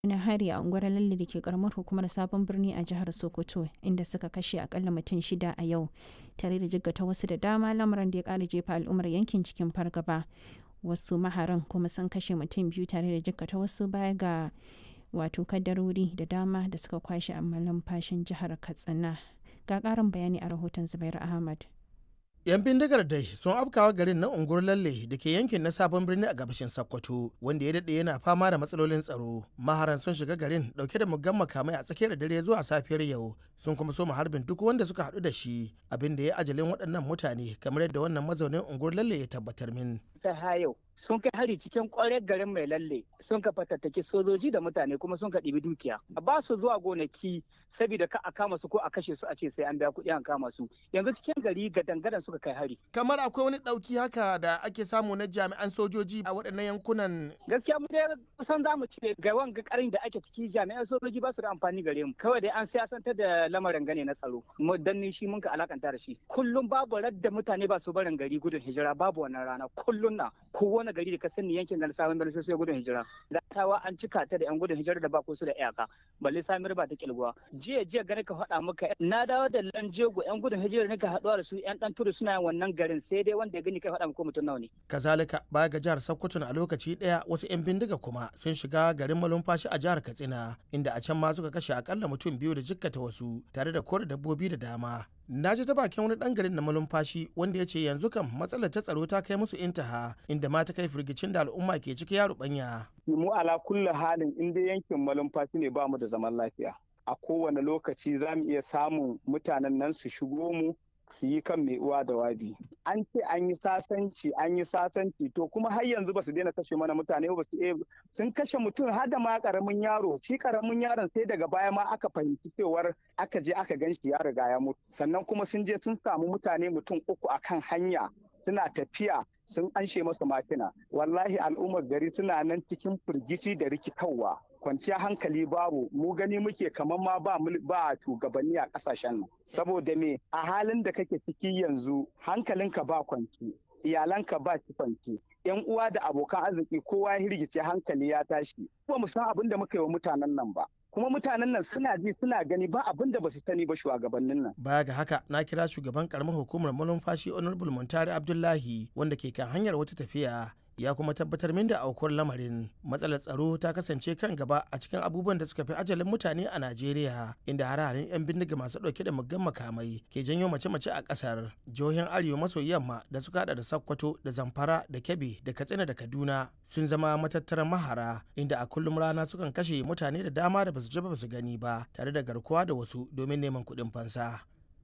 wani hari a unguwar lalle da ke karamar hukumar sabon birni a jihar sokoto inda suka kashe akalla mutum shida a yau tare da jiggata wasu da dama lamarin da ya kara jefa al'ummar yankin cikin fargaba wasu maharan kuma sun kashe mutum biyu tare da jikkata wasu baya ga wato kadarori da dama da suka kwashe a malumfashin jihar katsina ga karin bayani a rahoton zubair ahmad 'yan bindigar dai sun afkawa garin na unguwar lalle da ke yankin na sabon birni a gabashin sokoto wanda ya daɗe yana fama da matsalolin tsaro maharan sun shiga garin dauke da muggan makamai a tsakiyar dare zuwa safiyar yau sun kuma so harbin duk wanda suka haɗu da shi abin da ya ajalin waɗannan mutane kamar yadda wannan mazaunin unguwar lalle ya tabbatar min ta yau sun kai hari cikin kwarar garin mai lalle sun ka fatattaki sojoji da mutane kuma sun ka ɗibi dukiya ba su zuwa gonaki saboda ka a kama su ko a kashe su a ce sai an biya kuɗi an kama su yanzu cikin gari ga dangadan suka kai hari kamar akwai wani ɗauki haka da ake samu na jami'an sojoji a waɗannan yankunan gaskiya mu dai kusan za mu ce ga wanga karin da ake ciki jami'an sojoji ba su da amfani gare mu kawai dai an siyasantar da lamarin gane na tsaro mu danni shi mun ka alakanta da shi kullum babu radda mutane ba su barin gari gudun hijira babu wannan rana kullum na kowane gari da ka sani yankin da sabon birni sai gudun hijira gatawa an cika ta da yan gudun hijira da ba su da iyaka balle samir ba ta kilguwa jiya jiya gani ka faɗa maka na dawo da lanjego yan gudun hijira ne ka haɗuwa da su yan ɗan turu suna wannan garin sai dai wanda ya gani kai faɗa maka mutum nawa ne. kazalika baya ga jihar sokoto a lokaci ɗaya wasu yan bindiga kuma sun shiga garin malumfashi a jihar katsina inda a can ma suka kashe akalla mutum biyu da jikkata wasu tare da kore dabbobi da dama na ji ta bakin wani dan garin na malumfashi wanda ya ce yanzu kam matsalar ta tsaro ta kai musu intaha inda ma ta kai firgicin da al'umma ke ciki ya rubanya. mu ala kulli halin in dai yankin malumfashi ne ba mu da zaman lafiya a kowane lokaci za mu iya samun mutanen nan su shigo mu su yi kan mai uwa da wabi an ce an yi sasanci an yi sasanci to kuma har yanzu ba su daina kashe mana mutane ba su sun kashe mutum har da ma karamin yaro shi karamin yaron sai daga baya ma aka fahimci cewar aka je aka gan shi ya riga ya mutu sannan kuma sun je sun samu mutane mutum uku akan hanya suna tafiya sun anshe masa makina wallahi al'ummar gari suna nan cikin firgici da rikitarwa kwanciya hankali babu mu gani muke kamar ma ba ba shugabanni a kasashen nan saboda me a halin da kake ciki yanzu hankalinka ba kwanci iyalanka ba ki kwanci yan uwa da abokan arziki kowa ya hirgice hankali ya tashi ba mu san abin da muka yi wa mutanen nan ba kuma mutanen nan suna ji suna gani ba abin da ba su sani ba shugabannin nan. Baya ga haka na kira shugaban karamar hukumar malumfashi Honorable Muntari Abdullahi wanda ke kan hanyar wata tafiya ya kuma tabbatar min da aukuwar lamarin matsalar tsaro ta kasance kan gaba a cikin abubuwan da suka fi ajalin mutane a najeriya inda hare-haren 'yan bindiga masu dauke da muggan makamai ke janyo mace-mace a kasar jihohin arewa maso yamma da suka hada da sokoto da zamfara da kebbi da katsina da kaduna sun zama matattaran mahara inda a kullum rana sukan kashe mutane da dama da basu ji ba su gani ba tare da garkuwa da wasu domin neman kuɗin fansa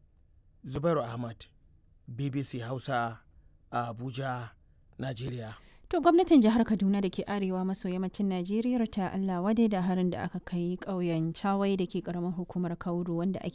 zubairu ahmad bbc hausa a abuja najeriya To gwamnatin jihar Kaduna da ke arewa maso yammacin Najeriya ta Allah wade da harin da aka kai ƙauyen Chawai da ke ƙaramar hukumar Kauru wanda ake